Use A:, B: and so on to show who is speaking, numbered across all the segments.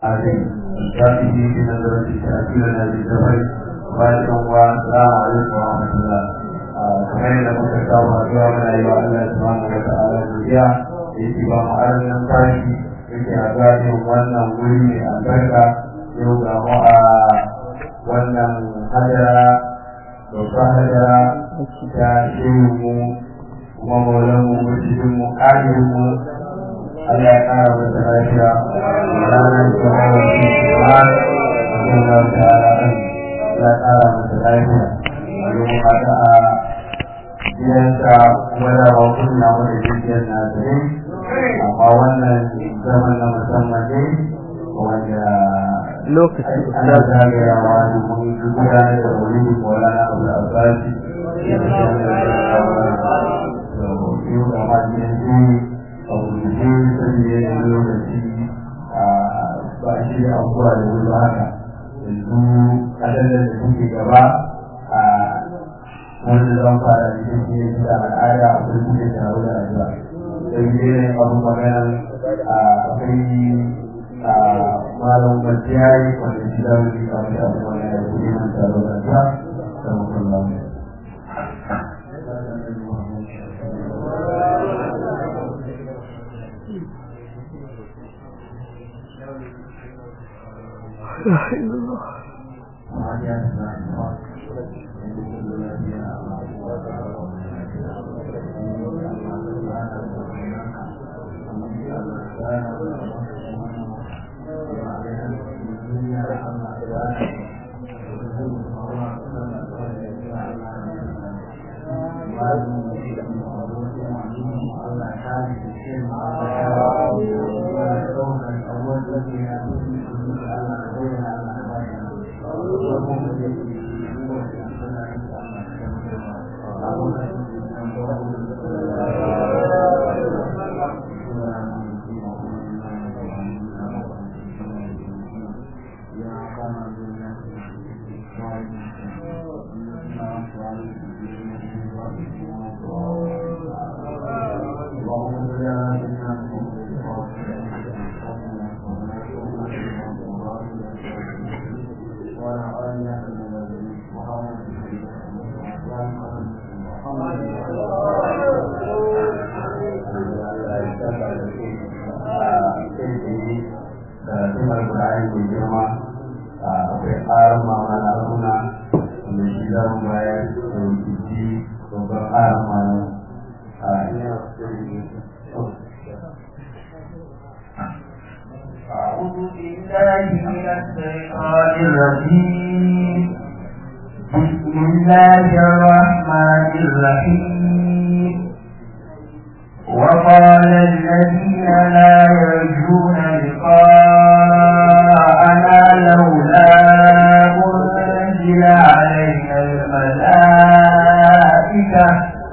A: عليه الشافعي في نظرة تأثيرنا بالزفر وبعد والسلام عليكم ورحمة الله kamar yadda muka saba zuwa mana yi wa Allah subhanahu wa ta'ala godiya da yake ba mu arin numfashi yake a gadin wannan wuri mai albarka yau ga mu a wannan hadara babban hadara ta shehu mu kuma maulan mu masjidin mu ƙarin mu Allah ya ƙara masa lafiya ranar da hawa shi kuma Allah ta'ala ya ƙara masa lafiya domin haka a gidansa wadda ba kunna wanda jirgin na tare amma wannan zaman na musamman ne wanda
B: lokaci
A: ana zagayawa da mun gudanar da wani maulana abu da abbasi da yau da ma gidan jini a wuce saboda yanayin lokaci ba shi da abubuwa da wuri haka yanzu ƙasar da suke gaba a wanda zan fara da shi ne da al'ada a kullum da taro da rayuwa sai dai abu magana akwai malam bajiyari wanda shi da wani kamar da abu magana da kuma yin taro da rayuwa da mutum
B: لا إله إلا الله
C: أعوذ بالله من الشيطان الرجيم بسم الله الرحمن الرحيم وقال الذين لا يرجون لقاءنا لولا أنزل علينا الملائكة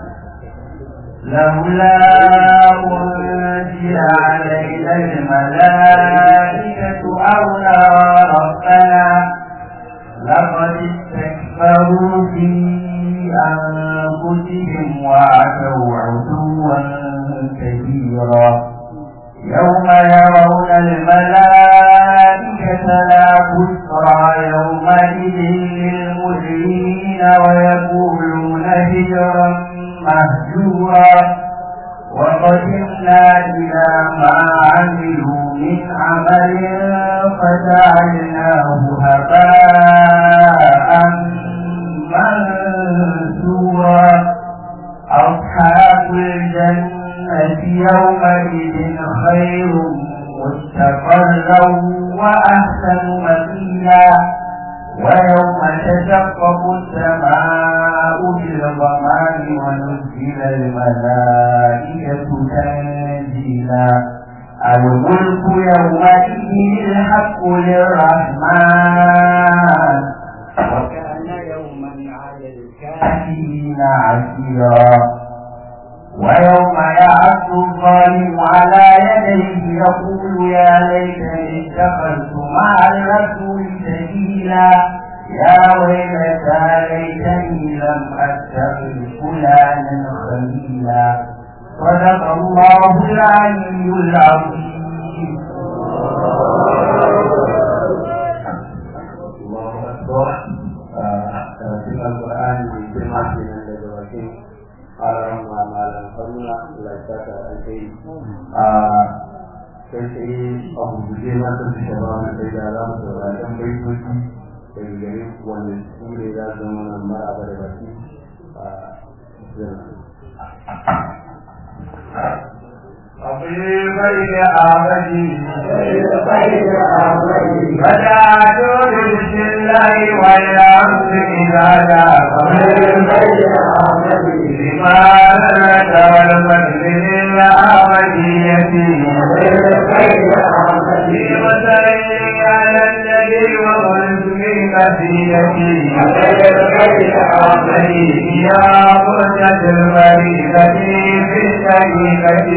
C: لولا أنزل علينا الملائكة أو نرى ربنا لقد استكبروا في أنفسهم وعتوا عتوا كبيرا يوم يرون الملائكة لا بشرى يومئذ للمجرمين ويقولون هجرا مهجورا وقدمنا إلى ما عملوا من عمل فجعلناه هباء منثورا أصحاب الجنة يومئذ خير مستقرا وأحسن مقيلا ويوم تشقق السماء بالغمام ونزل الملائكة تنزيلا الملك يومئذ الحق للرحمن وكان يوما على الكافرين عسيرا ويوم يعد الظالم على يديه يقول يا ليتني اتخذت مع الرسول سبيلا يا ويلتى ليتني لم اتخذ فلانا خليلا صدق الله العلي العظيم
A: saka alheri a sai sai a guje na sun fi shaba na sai da za mu saurari ɗan baitoci daga gare ku wanda su ne za su zama nan maraba da baki a
C: أطيب إلى آمدي بدأت بسم الله والأمس إذا جاء لماذا والمسجد الآمدية في مسائل على النبي وقلت من قصيدتي يا قرة المريضة في الشريكة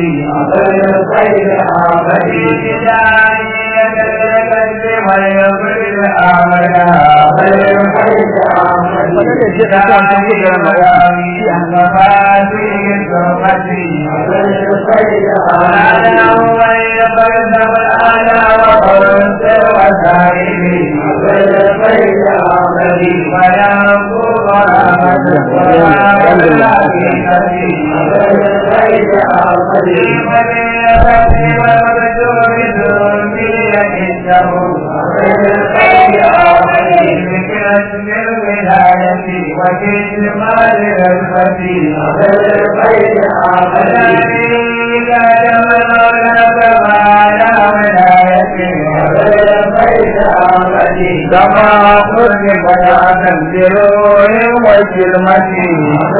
C: كما قلت فلا تنزلوا وكلمتي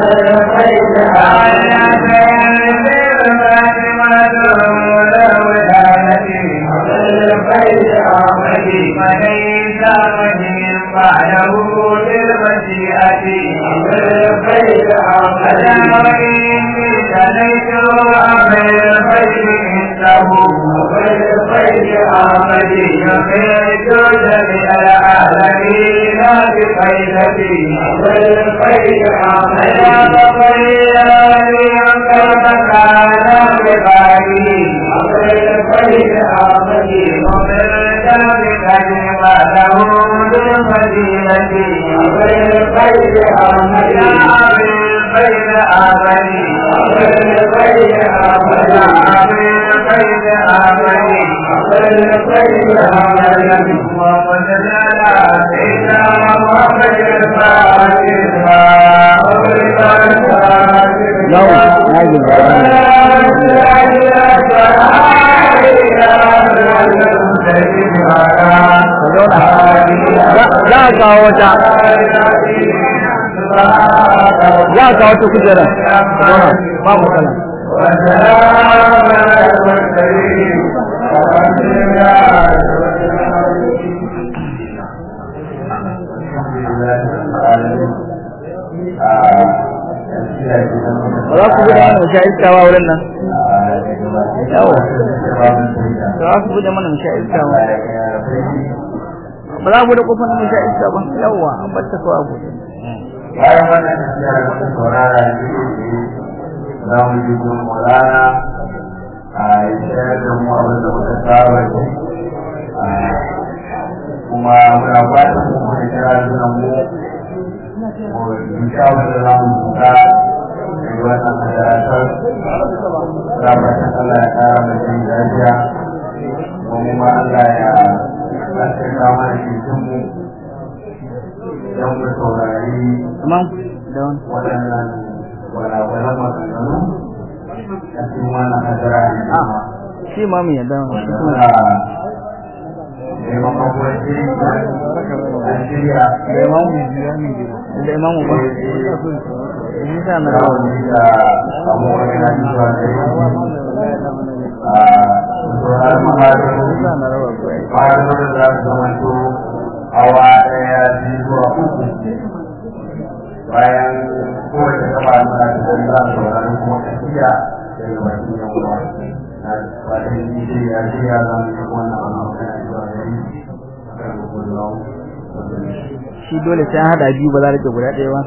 B: za a kawo wata za a kawo wata kujera ba mu kala ba za ku buɗe mana mu sha iska ba wurin nan yawa ba za ku buɗe mana mu sha iska ba ba za mu buɗe kofar mu sha iska ba yawa an bar ta kawai buɗe
A: bayan wannan tafiya da muka saurara yanzu za mu ji gun maulana a yi shayar da mu abin da muka saba ji kuma muna fatan mu kuma kira suna mu mu duka wanda za mu duka da wannan masarautar za mu fatan Allah ya kara mu jin lafiya kuma Allah ya tsarkaka mana cikin mu don mu saurari
B: Imam da wani
A: waɗannan walawalan maganganu a cikin wannan hadara ne kuma
B: shi ma mu yadda shi
A: wanda
B: kuma
A: suna neman makwaci an shirya
B: da imamu da imamu ba shi sa na rawa
A: rawani da abubuwan yana zuwa da yi a tsoron mahadaru
B: shi sa na rawa ko ai
A: mahadaru da za su zama to awa ɗaya biyu zuwa uku bayan kowace gaba na da za su saurari kuma tafiya daga bakin yan uwa na fatan yi ce ya ce ya zama yi wannan abu kana zuwa da yi kan gudunau
B: shi dole sai an hada biyu ba za a rike guda ɗaya ba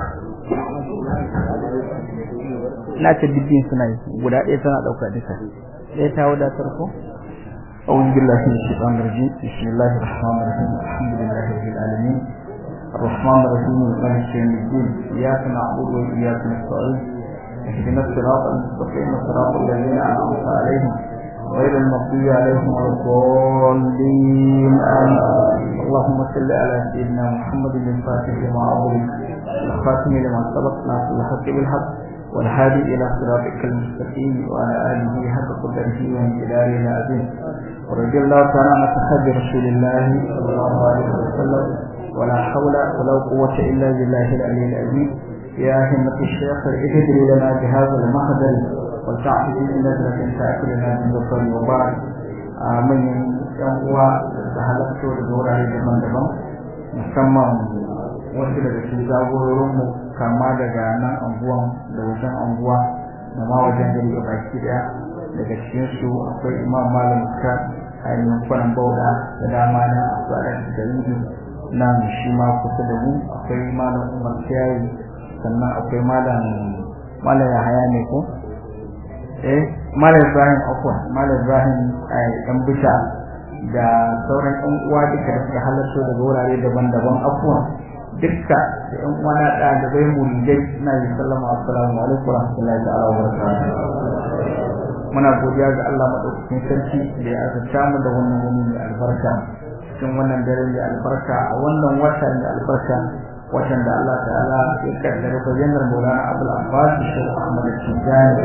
B: ina ce dubbin suna yi guda ɗaya tana ɗauka duka ɗaya ta wadatar ko أعوذ بالله من الشيطان الرجيم بسم الله الرحمن الرحيم الحمد لله رب العالمين الرحمن الرحيم مالك يوم الدين إياك نعبد وإياك نستعين اهدنا الصراط المستقيم صراط الذين أنعمت عليهم غير المغضوب عليهم ولا الضالين آمين اللهم صل على سيدنا محمد الفاتح لما أغلق الخاتم لما سبق ناصر الحق بالحق والهادي إلى صراطك المستقيم وعلى آله حق قدره وامتداره العظيم ورضي الله تعالى عن أصحاب رسول الله صلى الله عليه وسلم ولا حول ولا قوة إلا بالله العلي العظيم يا همة الشيخ اهدري لنا بهذا المحضر والتعفي بنظرة تأكلنا من ذكر وبعد من ينقوى تهلكت ودورة لمن دبم musamman wasu daga cikin jagororinmu kama daga nan anguwan da wajen anguwa da ma wajen gari a baki daya daga cikin su akwai imam malam ka ainihin kwanan bauda da dama na akwai a da nan shi ma kusa da mu akwai malam umar kiyayi sannan akwai malam malam yahaya ne ko eh malam ibrahim afwan malam ibrahim dan bisha da sauran yan uwa duka da suka halarta daga wurare daban-daban afwan dukka da yan uwa na ɗalibai muridai na yi sallama assalamu alaikum wa rahmatullahi ta'ala wa barakatuh muna godiya ga Allah madaukakin sarki da ya azurta mu da wannan wani mai albarka cikin wannan dare mai albarka a wannan wata mai albarka watan da Allah ta'ala ya kaddara bayyanar Maulana Abdul Abbas Sheikh Ahmad Tijani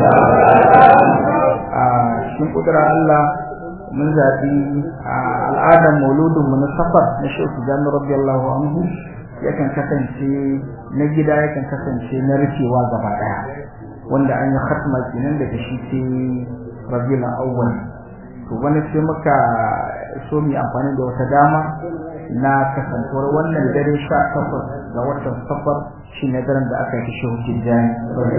B: a cikin kudura Allah mun zaɓi al'adar mauludin mu na safar na Sheikh Tijani radiyallahu anhu yakan kasance na gida yakan kasance na rufewa gaba daya wanda an yi khatma kenan daga shi ce Rabiul Awwal to wani sai muka so mu amfani da wata dama na kasantuwar wannan dare sha takwas ga watan safar shi ne daren da aka yi shehu tijjani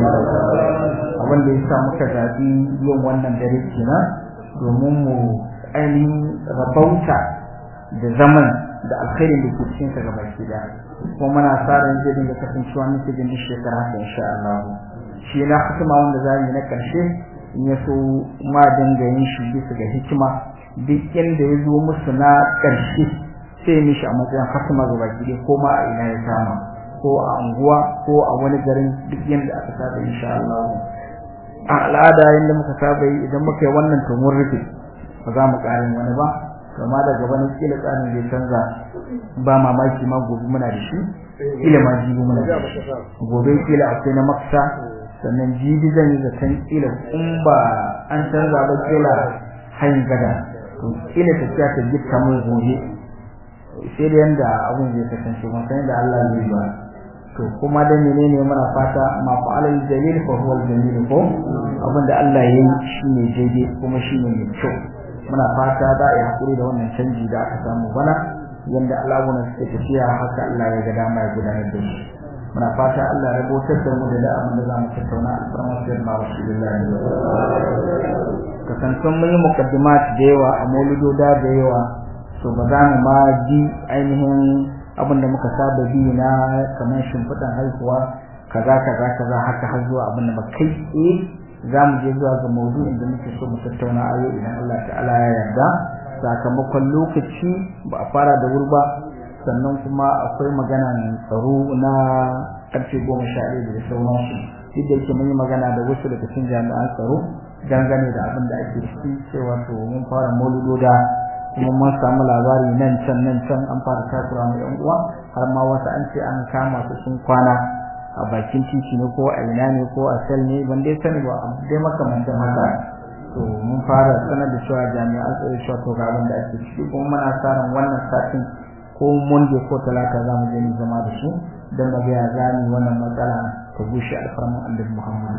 B: abin da ya sa muka zaɓi yin wannan dare kenan domin mu ainihin rabauta da zaman da alkhairin da ke cikin sa gaba ki da kuma muna sa ran zai dinga kasancewa muke jin shekara haka insha Allah shi na hikima wanda za mu yi na karshe in ya so ma dinga yin shi bisa ga hikima duk inda ya zo musu na karshe sai mishi a matsayin hatima ga baki dai ko ma a ina ya kama ko a unguwa ko a wani garin duk yanda aka saba insha Allah a al'ada yanda muka saba yi idan muka yi wannan to mun rufe ba za mu ƙarin wani ba kama da gaba na kila tsarin zai canza ba mamaki ma gobe muna da shi kila ma jibi muna da shi gobe kila akwai na maksa sannan jibi zan yi zaton kila in ba an canza ba kila hanyar gada to kila tafiya ta gifta mun gobe sai da yanda abun zai kasance mun san da Allah zai ba to kuma da menene muna fata ma fa'alal jalil fa huwa al-jamil ko abin da Allah yayi shine daidai kuma shine mai kyau muna fata da ya hakuri da wannan canji da aka samu bana yanda al'amuran suke tafiya haka Allah ya ga dama ya gudanar da shi muna fata Allah ya rabotar da mu da abin da zamu tattauna alfarma sai na rasulullahi kasantan mun yi muqaddimat da yawa a mauludoda da yawa to ba za mu ma ji ainihin abin da muka saba bi na kamar shimfiɗan haihuwa kaza kaza kaza haka har zuwa abin da kai eh za mu je zuwa ga maudu'in da muke so mu tattauna a yau idan Allah ta'ala ya yarda sakamakon lokaci ba a fara da wuri ba sannan kuma akwai maganan tsaro na ƙarfe goma sha ɗaya da sauransu duk da yake mun yi magana da wasu daga cikin jami'an tsaro dangane da abin da ake ciki cewa to mun fara mauludoda kuma mun samu labari nan can nan can an fara takura mu yan uwa har ma wasu an ce an kama su sun kwana a bakin titi ne ko a ina ne ko a sel ne ban dai sani ba dai makamantan haka to mun fara sanar da cewa jami'an tsaro cewa to ga abin da ake ciki kuma muna sa ran wannan satin ko monday ko talata za mu je mu zama da su don mu ga ya ni wannan matsala ta gushe alfarman annabi Muhammad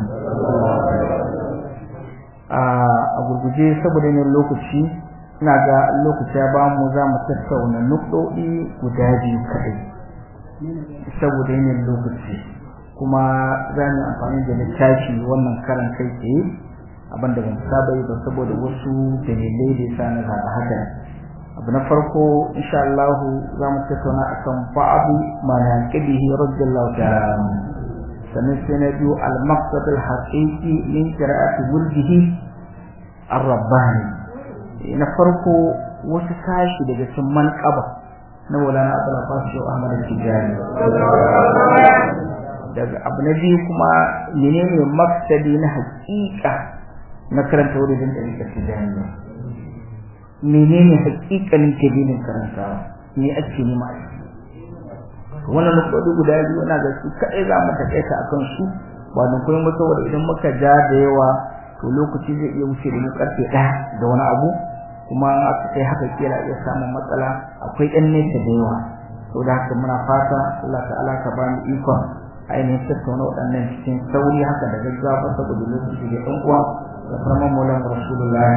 B: a gurguje saboda ne lokaci ina ga lokaci ya bamu za mu tattauna nukɗoɗi guda biyu kaɗai saboda yanayin lokaci kuma za mu amfani da littafi wannan karan kai tsaye abinda ban saba yi ba saboda wasu dalilai da yasa na zaɓa haka abu na farko insha Allah za mu tattauna akan ba'abu ma yaqibihi radiyallahu ta'ala sannan sai na biyu al-maqsad al-haqiqi min qira'ati wurdihi ar-rabbani na farko wasu sashi daga cikin manqaba na Maulana Abdul Abbas Shehu Ahmad Tijani daga abu na biyu kuma menene maksadi na hakika na karanta wurin ɗariƙar tijaniya menene hakikalin kabilin karantawa me ake nema a ciki wannan nukwadu guda biyu na ga su kaɗai za mu taƙaita akan su ba da kuma saboda idan muka ja da yawa to lokaci zai iya wuce da mu karfe ɗaya da wani abu kuma in aka kai haka kira iya samun matsala akwai ɗan nesa da yawa to da haka muna fata Allah ta'ala ka ba mu ikon ainihin tattauna waɗannan cikin sauri haka da gaggawa saboda lokaci da ɗan uwa da farman maulan rasulullahi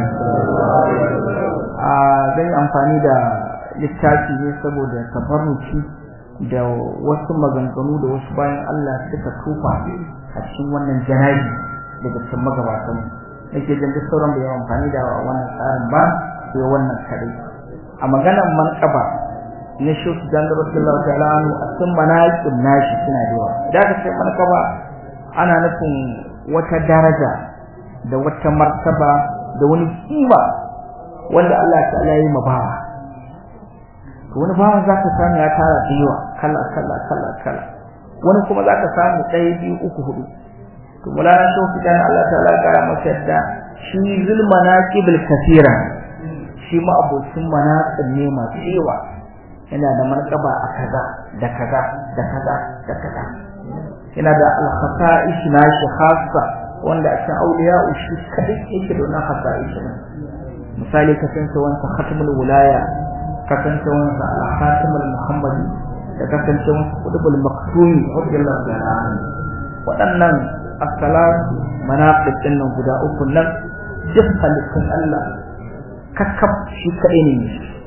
B: a zai amfani da littafi ne saboda tabarruci da wasu maganganu da wasu bayan Allah suka tufa a cikin wannan janabi daga cikin magabatan nake jin duk sauran da yawan amfani da wannan tsarin ba sai wannan kadai a maganar manqaba na shuku dan Rasulullahi ta'ala anhu a cikin manaqib nashi suna da yawa da ka ce manqaba ana nufin wata daraja da wata martaba da wani kima wanda Allah ta'ala ya yi mabawa to wani bawan zaka samu ya tara da yawa kala kala kala kala wani kuma zaka samu ɗaya biyu uku hudu to mulana shofi dan Allah ta'ala ya kara masa yadda shi zul manaqibul kathira shi ma abocin manaqib ne masu yawa yana da markaba a kaza da kaza da kaza da kaza yana da al-khasa'ish nashi khassa wanda a cikin auliya shi kadai yake da wannan khasa'ish misali kasancewansa khatmul wilaya kasancewansa al-khatimul muhammadi da kasancewansa qutbul maktumi radiyallahu ta'ala anhu waɗannan as-salatu manaqib din nan guda uku nan duk halittun Allah kakkab shi kadai ne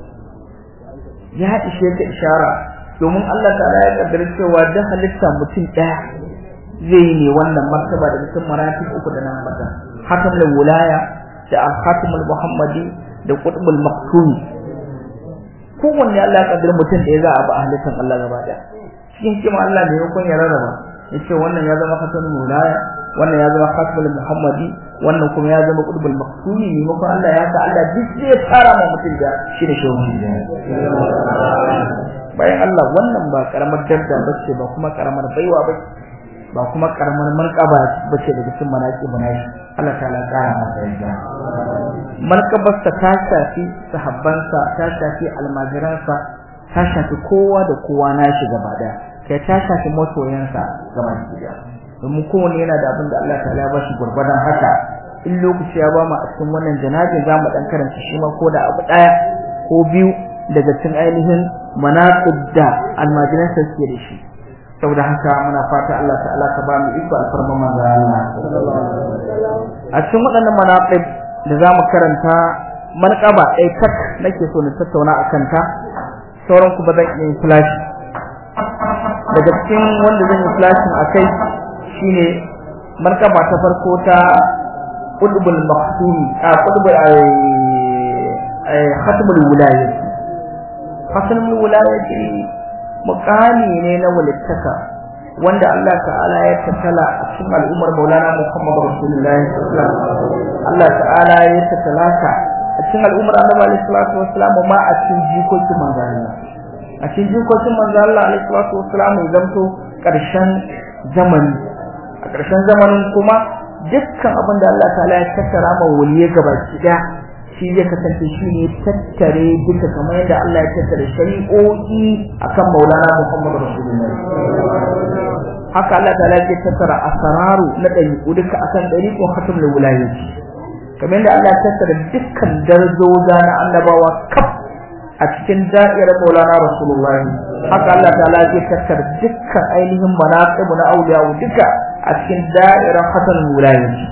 B: ya ishe ka ishara domin Allah ta'ala ya kaddara cewa duk halitta mutum ɗaya zai yi ne wannan martaba da cikin maratib uku da nan mata hakamul wilaya da al-khatimul muhammadi da qutbul maktumi kowanne Allah ya kaddara mutum da ya za a ba halittar Allah gaba daya cikin kima Allah da yakon ya rarraba yace wannan ya zama khatimul wilaya wannan ya zama khatimul muhammadi wannan kuma ya zama qutbul maktumi ne mako Allah ya sa Allah duk zai tara ma mutum da shi ne shehu bayan Allah wannan ba karamar daraja bace ba kuma karamar baiwa bace ba kuma karamar markaba bace daga cikin manaki manashi Allah ta'ala kara masa yarda markabarsa ta shafi sahabbansa ta shafi almajiransa ta shafi kowa da kowa nashi gaba daya kai ta shafi masoyansa gaba daya domin kowanne yana da abin da Allah ta'ala ya bashi gurbadan haka in lokaci ya ba mu a cikin wannan janabin za mu dan karanta shi ma ko da abu daya ko biyu daga cikin ainihin manaqib da almajiransa suke da shi saboda haka muna fata Allah ta'ala ka ba mu iko alfarma manzo Allah a cikin waɗannan manaqib da zamu karanta manqaba ɗaya tak nake so na tattauna akan ta sauran ku ba zan yi flash daga cikin wanda zan yi flashin akai shine manqaba ta farko ta qutbul maqsumi a qutbul ay khatmul wilayah khatmul wilayah mukami ne na walittaka wanda Allah ta'ala ya tattala a cikin al'ummar Maulana Muhammad Rasulullahi sallallahu Allah ta'ala ya tattala ta a cikin al'ummar Annabi alaihi salatu wassalam ma a cikin jikokin manzo Allah a cikin jikokin manzo Allah alaihi salatu wassalam ya zamto karshen zamani a karshen zamanin kuma dukkan abin da Allah ta'ala ya tattara ma waliye gabaki daya shi zai kasance shi ne tattare duka kamar yadda Allah ya tattare shari'o'i akan Maulana Muhammad Rasulullahi haka Allah ta ya tattara asararu na ɗariƙu duka akan ɗariƙun hatimul wilayati kamar yadda Allah ya tattara dukkan darzoza na annabawa kaf a cikin da'irar Maulana Rasulullahi haka Allah ta ya tattara dukkan ainihin manaqibu na auliya duka a cikin da'irar hatimul wilayati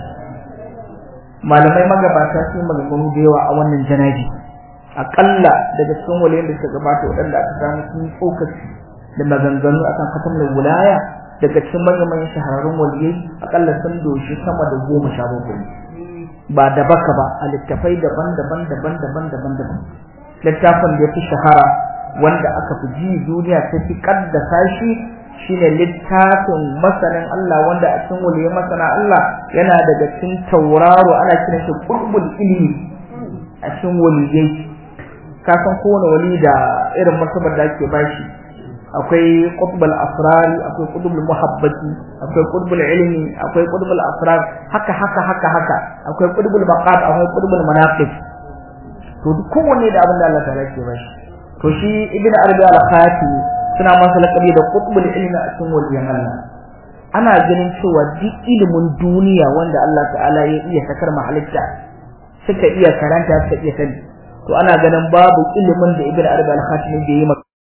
B: malamai magabata sun maganganu da yawa a wannan janabi akalla daga cikin waliyan da suka gabata waɗanda aka samu sun tsokaci da maganganu akan katamar wilaya daga cikin manyan shahararrun waliyai akalla sun doshi sama da goma sha bakwai ba da baka ba a littafai daban-daban daban-daban daban-daban littafin da ya fi shahara wanda aka fi ji duniya ta fi kaddasa shi shine littafin masanin Allah wanda a cikin waliyai masana Allah yana daga cikin tauraro ana kiran shi qurbul ilmi a cikin waliyai ka san kowane wali da irin martabar da ake bashi akwai qutbul asrar akwai qutbul muhabbati akwai qutbul ilmi akwai qutbul asrar haka haka haka haka akwai qutbul maqat akwai qutbul manaqib to duk kowanne da abin da Allah ta'ala ke bashi to shi ibn arabi al-khati suna masa lakabi da qutbul ilmi a cikin waliyan Allah ana ganin cewa duk ilimin duniya wanda Allah ta'ala ya iya sakar mahalitta suka iya karanta suka iya sani to ana ganin babu ilimin da ibn arabi al-khati ne bai yi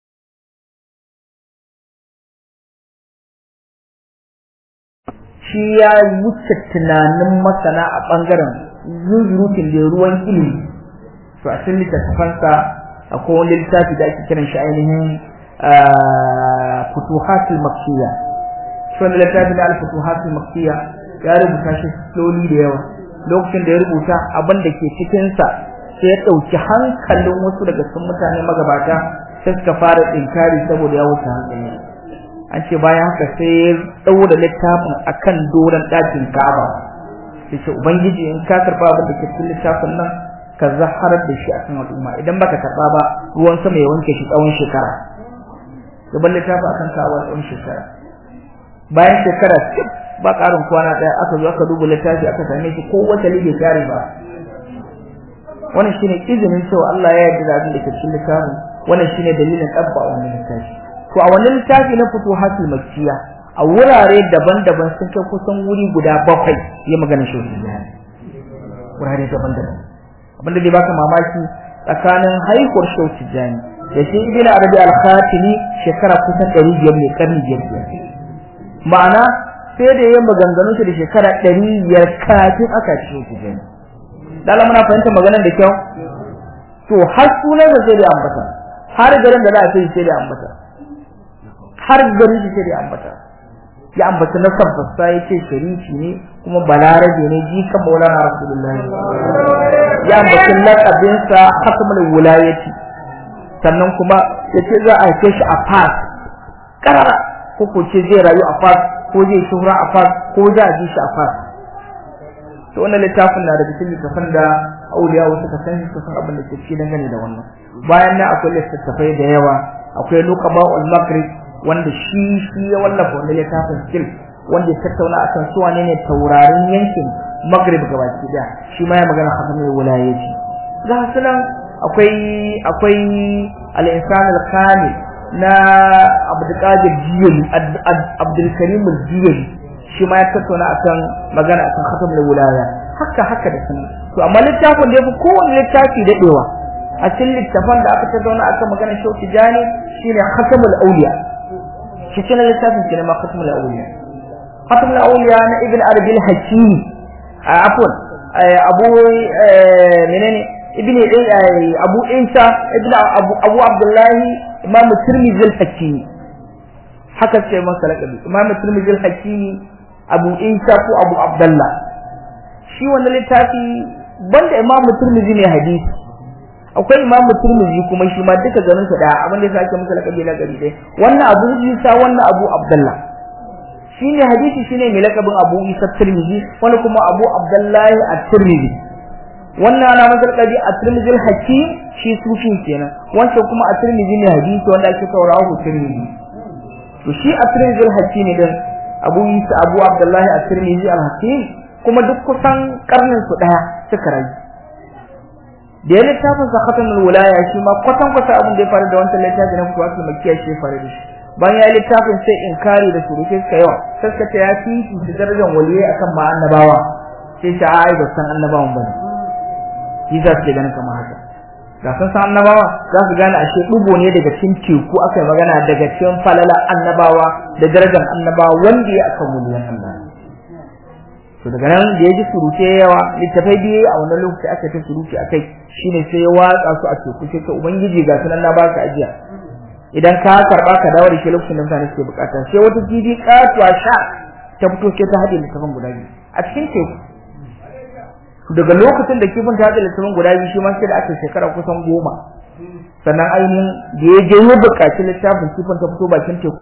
B: shi ya wuce tunanin masana a ɓangaren zuzurutun da ruwan ilimi to a cikin littattafansa akwai wani littafi da ake kiran shi ainihin futuhatul makkiya shi wani littafi da al-futuhatul makkiya ya rubuta shi slowly da yawa lokacin da ya rubuta abin da ke cikinsa sai ya ɗauki hankalin wasu daga cikin mutane magabata sai suka fara inkari saboda ya wuce hankali an ce bayan haka sai ya ɗaura littafin akan doron ɗakin Ka'aba sai ce ubangiji in ka karɓa abin da ke cikin littafin nan ka zaharar da shi akan al'umma idan baka karɓa ba ruwan sama ya wanke shi tsawon shekara ya bar littafin akan Ka'aba tsawon shekara bayan shekara cif ba ƙarin kwana ɗaya aka zo aka duba littafi aka same shi ko wata lige kare ba wannan shine izinin cewa Allah ya yarda da abin da ke cikin littafin wannan shine dalilin ɗabba wannan littafi to a wannan littafi na futuhatul makkiya a wurare daban-daban sun kai kusan wuri guda bakwai ya magana shi wurare daban-daban abinda dai baka mamaki tsakanin haihuwar shauki jani da shi ibn arabi al-khatimi shekara kusan 500 ne karni biyar ma'ana sai da yayin maganganun shi da shekara 500 kafin aka ci shi jani dala muna fahimta maganar da kyau to har sunan da sai da ambata har garin da za a sai sai da ambata har gari shi sai da ambata ya ambata na sabbasa ya ce sharifi ne kuma balarabe ne jikan maulana rasulullahi ya ambata laƙabinsa hakamul wulayati sannan kuma ya ce za a haife shi a fas karara ko ko ce zai rayu a fas ko zai shuhura a fas ko za a ji shi a fas to wannan littafin na da cikin littafin da auliya wasu ka san su san abin da ke cikin dangane da wannan bayan nan akwai littattafai da yawa akwai nuqaba ul maghrib wanda shi shi ya wallafa wannan littafin skill wanda ya tattauna akan su wane ne taurarin yankin maghrib gabaki daya shi ma ya magana khatamul wilayati ga sunan akwai akwai al-insan al-kamil na Abdul Qadir Jiyali Abdul Karim al-Jiyali shi ma ya tattauna akan magana akan khatamul wilaya haka haka da sunan to amma littafin da yafi kowanne littafi dadewa a cikin littafin da aka tattauna akan magana shauki jani shine khatamul awliya shi cikin littafin kenan ma khatamul awliya khatamul awliya na ibn arabi al-hakimi afwan abu menene ibn abu isa ibn abu abu abdullahi imam tirmidhi al-hakimi haka ce masa laqabi imam tirmidhi al-hakimi abu isa ko abu abdullah shi wannan littafi banda imam tirmidhi ne hadisi akwai imam tirmidhi kuma shi ma duka garin sa daya abin da yasa ake masa laqabi na gari dai wannan abu isa wannan abu abdullah shine hadisi shine mai laqabin abu isa tirmidhi wani kuma abu abdullahi at-tirmidhi wannan ana masa laqabi at-tirmidhi al-hakim shi sufin kenan wancan kuma at-tirmidhi ne hadisi wanda ake saurawa tirmidhi to shi at-tirmidhi al-hakim ne din abu isa abu abdullahi at-tirmidhi al-hakim kuma duk kusan karnin su daya suka rayu da ya littafin sa khatamul wilaya shi ma kwatan kwata abin da ya faru da wancan littafin na kuwatul makkiya shi ya faru da shi bayan ya littafin sai inkari da surutai suka yawa sai suka ce ya fi su darajar waliyai akan ma annabawa sai ta ai ba san annabawan bane shi za su ganin kamar haka ga sun san annabawa za su gane ashe dubo ne daga cikin teku aka yi magana daga cikin falala annabawa da darajar annabawa wanda ya akan waliyan Allah to daga nan da ya ji surute yawa littafai biye a wannan lokaci aka ta surute akai shine sai ya watsa su a teku sai ta ubangiji ga sunan na baka ajiya idan ka karba ka dawo da shi lokacin da mutane suke bukata sai wata kifi katuwa sha ta fito sai ta haɗe littafin guda biyu a cikin teku daga lokacin da kifin ta haɗe littafin guda biyu shi ma sai da aka shekara kusan goma sannan ainihin da ya je ya buƙaci littafin kifin ta fito bakin teku